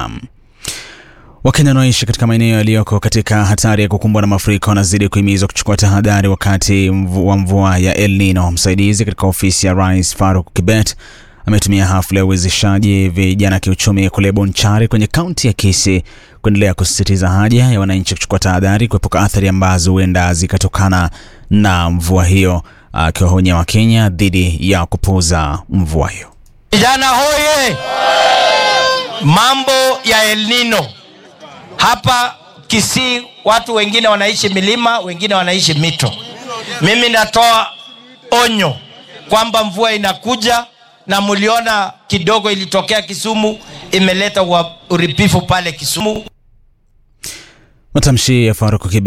Kenya. Wakenya wanaoishi katika maeneo yaliyoko katika hatari ya kukumbwa na mafuriko wanazidi kuhimizwa kuchukua tahadhari wakati mvu, wa mvua ya El Nino. Msaidizi katika ofisi ya Rais Faruk Kibet ametumia hafla ya uwezeshaji vijana kiuchumi kule Bonchari kwenye kaunti ya Kisii kuendelea kusisitiza haja ya wananchi kuchukua tahadhari kuepuka athari ambazo huenda zikatokana na mvua hiyo, akiwaonya Wakenya dhidi ya kupuuza mvua hiyo. Vijana hoye! Mambo ya El Nino hapa Kisii, watu wengine wanaishi milima, wengine wanaishi mito. Mimi natoa onyo kwamba mvua inakuja, na mliona kidogo ilitokea Kisumu, imeleta uripifu pale Kisumu. Matamshi ya Faruk Kibet